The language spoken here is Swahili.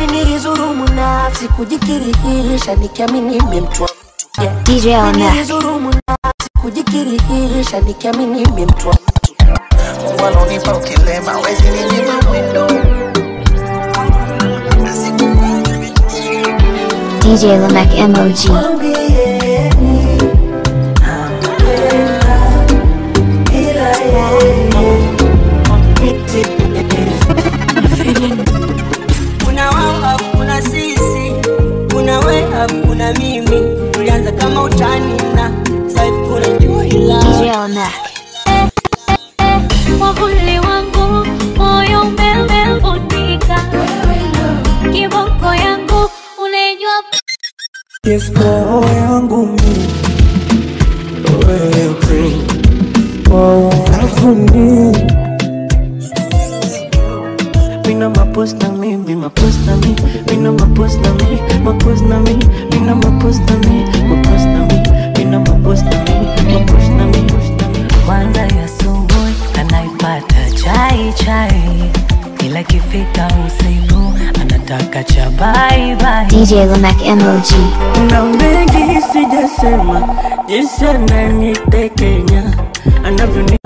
nilizurumu nafsi kujikirihisha nikiamini nimemtwa mtu yeah. DJ on that. nilizurumu nafsi kujikirihisha nikiamini nimemtwa mtu walonipa ukilema wezi ninyima mwendo DJ Lamek MOG. kuna wao afu kuna sisi kuna we afu kuna mimi tulianza kama utani na sasa tunajua ila DJ on that. Mwavuli wangu moyo umevutika, kiboko yangu unaijua Yes, roho yangu mi wewe kwa unafuni Mina mapos na mi, mi mapos na mi Mina mapos na mi, mapos na mi Mina mapos na mi, mapos na mi Mina mapos na mi, mapos na mi kwanza ya asubuhi anaipata chai chai, ila ikifika usiku anataka cha bye bye. DJ Lamek MOG. na mengi sijasema jinsi ananitekenya anavyoni